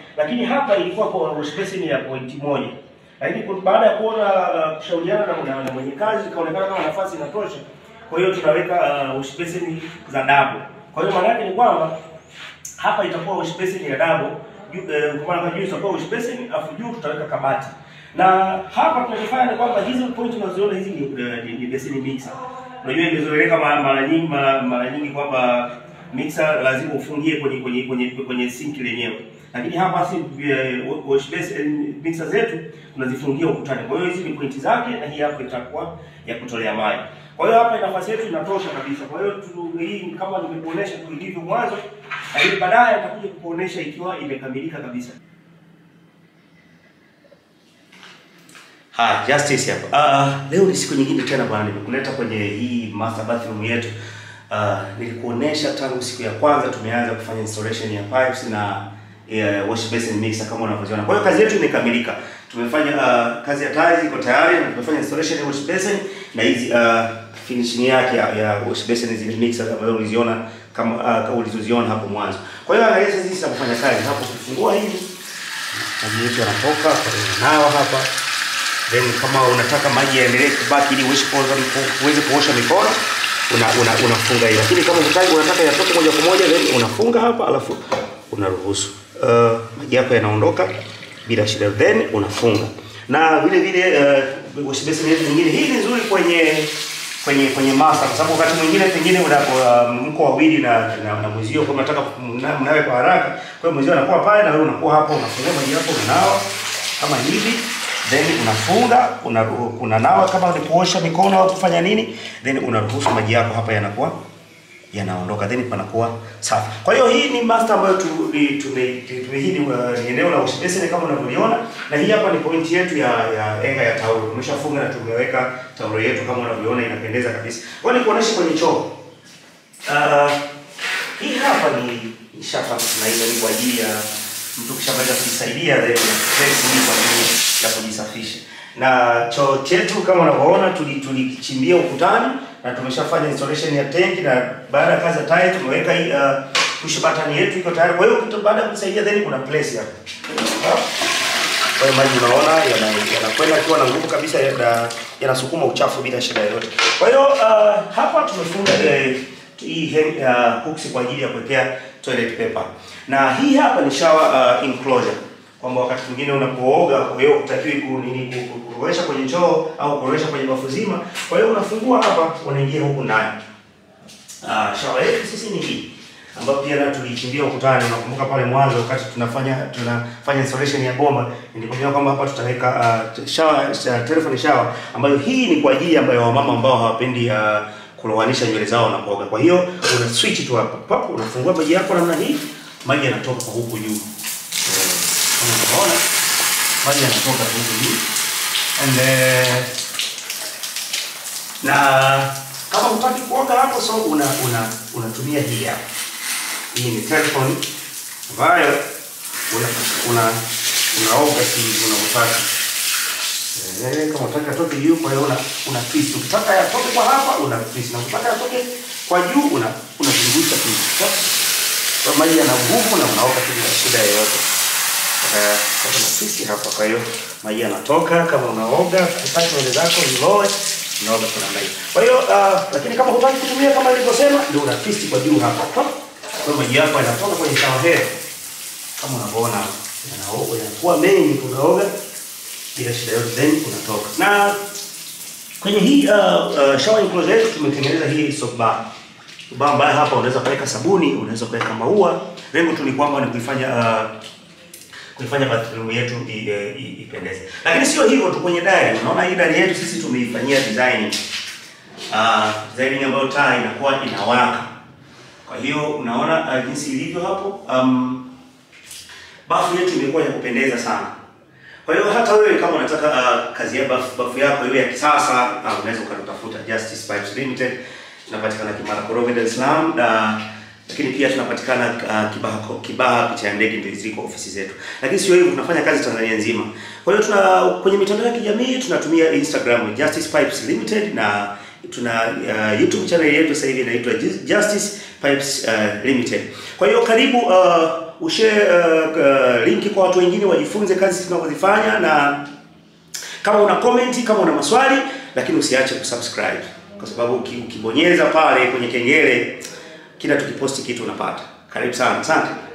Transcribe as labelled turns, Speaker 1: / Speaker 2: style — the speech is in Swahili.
Speaker 1: lakini hapa ilikuwa kwa wash basin ya point moja, lakini ku- baada ya kuona uh, kushauriana na, na, na mwenye kazi ikaonekana kama nafasi inatosha, kwa hiyo tunaweka uh, wash basin za double. Kwa hiyo maana yake ni kwamba hapa itakuwa wash basin ya double juu, eh, kwa maana juu itakuwa wash basin afu juu tutaweka kabati. Na hapa tunachofanya ni kwamba hizi point unaziona hizi ni, eh, ni, ni basin mixer. Unajua imezoeleka mara mara nyingi mara, mara nyingi kwamba mixer lazima ufungie kwenye kwenye kwenye kwenye sink lenyewe. Lakini hapa si eh, wash basin mixer zetu tunazifungia ukutani. Kwa hiyo hizi ni pointi zake na hii hapa itakuwa ya kutolea maji. Kwa hiyo hapa nafasi yetu inatosha kabisa. Kwa hiyo tu- hii kama nimekuonesha tu ilivyo mwanzo, lakini baadaye nitakuja kukuonesha ikiwa imekamilika kabisa. Ha, Justice hapa. Uh, leo ni siku nyingine tena bwana, nimekuleta kwenye hii master bathroom yetu. Uh, nilikuonesha tangu siku ya kwanza tumeanza kufanya installation ya pipes na uh, wash basin mixer kama unavyoziona. Kwa hiyo kazi yetu imekamilika. Tumefanya uh, kazi ya tiles iko tayari na tumefanya installation ya wash basin na hizi uh, finishing yake ya, ya wash basin zile mixer ambazo uliziona kama uh, kama ulizoziona hapo mwanzo. Kwa hiyo angalia sasa jinsi ya kufanya kazi. Hapo kufungua hivi maji yetu yanatoka, kwa hiyo nawa hapa then kama unataka maji yaendelee kubaki ili uweze kuosha uweze kuosha mikono una, una, unafunga hiyo, lakini kama unataka unataka yatoke moja kwa moja then unafunga hapa, alafu unaruhusu uh, maji yako yanaondoka bila shida, then unafunga na vile vile uh, wash basin yetu nyingine hii ni nzuri kwenye kwenye kwenye master, kwa sababu wakati mwingine pengine unapo uh, mko wawili na na, na mwenzio kama unataka mna- mnawe kwa haraka, kwa hiyo mwenzio anakuwa pale na wewe unakuwa hapa, unafungua maji yako unanawa kama hivi then unafunga una, unanawa kama ni kuosha mikono au kufanya nini, then unaruhusu maji yako hapa yanakuwa yanaondoka, then panakuwa safi. Kwa hiyo hii ni master ambayo tu- ni- tume- tume- hii ni uh, ni eneo la wash basin kama unavyoliona, na hii hapa ni point yetu ya ya enga ya taulo. Tumeshafunga na tumeweka taulo yetu kama unavyoona, inapendeza kabisa. Kwa hiyo nikuoneshe kwenye choo. Uh, hii hapa ni ni shafa tunaita ni kwa ajili ya mtu kishamaliza kujisaidia then una press hii kwa ajili ya kujisafisha. Na choo chetu kama unavyoona tuli- tulikichimbia ukutani na tumeshafanya installation ya tank na baada ya kazi ya tile tumeweka hii uh, push button yetu iko tayari. Kwa hiyo kitu baada ya kujisaidia then kuna place hapa. Sawa? Kwa hiyo maji unaona yana- yanakwenda akiwa na nguvu kabisa, yana- yanasukuma uchafu bila shida yoyote. Kwa hiyo uh, hapa tumefunga eh, hii hem- uh, hooks kwa ajili ya kuwekea toilet paper, na hii hapa ni shower uh, enclosure kwamba wakati mwingine unapooga, kwa hiyo hutakiwi ku- nini ku- ku- kurowesha kwenye choo au kurowesha kwenye bafu zima. Kwa hiyo unafungua hapa, unaingia huku ndani. Uh, shower yetu sisi ni hii ambayo pia nayo tulichimbia ukutani. Unakumbuka pale mwanzo wakati tunafanya tunafanya installation ya bomba, nilikwambia kwamba hapa tutaweka uh, shower uh, telephone shower ambayo hii ni kwa ajili ambayo wamama ambao hawapendi uh, kulowanisha nywele zao na kuoga. Kwa hiyo una switch tu hapa, pap, unafungua maji yako namna hii, maji yanatoka kwa huku juu. Eh, Kama unaona maji yanatoka kwa huku juu and uh, na kama hutaki kuoga hapo, so una una unatumia hii hapa. Hii ni telephone ambayo una una unaoga si unavyotaka. Eh, kama unataka atoke juu, kwa hiyo una una twist. Ukitaka yatoke kwa hapa una twist, na ukitaka yatoke kwa juu una unazungusha tu. Kwa maji yana nguvu na unaoga tu bila shida yoyote. Eh, kwa kuna twist hapa, kwa hiyo maji yanatoka kama unaoga, ukitaka nywele zako ziloe unaoga kwa namna hiyo. Kwa hiyo uh, lakini kama hutaki kutumia kama nilivyosema, ndio una twist kwa juu hapa. Kwa hiyo maji yako yanatoka kwenye shower head kama unavyoona hapa. Yanaoga yanakuwa mengi, unaoga bila shida yote, then unatoka. Na kwenye hii uh, uh, shower enclosure yetu tumetengeneza hii soap bar. Bar ambayo hapa unaweza kuweka sabuni, unaweza kuweka maua. Lengo tu ni kwamba ni kuifanya uh, kuifanya bathroom yetu i- e, i- ipendeze. Lakini sio hivyo tu, kwenye dari, unaona hii dari yetu sisi tumeifanyia design uh, design ambayo taa inakuwa inawaka. Kwa hiyo unaona uh, jinsi ilivyo hapo. Um, bafu yetu imekuwa ya kupendeza sana. Kwa hiyo hata wewe kama unataka uh, kazi ya bafu, bafu yako iwe ya kisasa uh, unaweza ukatafuta Justice Pipes Limited. Tunapatikana Kimara Korogwe, Dar es Salaam na lakini pia tunapatikana uh, Kibaha Kibaha picha ya ndege ndio ziko ofisi zetu. Lakini sio hivyo, tunafanya kazi Tanzania nzima. Kwa hiyo tuna kwenye mitandao ya kijamii tunatumia Instagram Justice Pipes Limited na tuna uh, YouTube channel yetu sasa hivi inaitwa Justice Pipes uh, Limited. Kwa hiyo karibu uh, ushare uh, uh, linki kwa watu wengine wajifunze kazi tunazozifanya, na kama una comment, kama una maswali, lakini usiache kusubscribe kwa sababu uki- ukibonyeza pale kwenye kengele, kila tukiposti kitu unapata. Karibu sana, asante.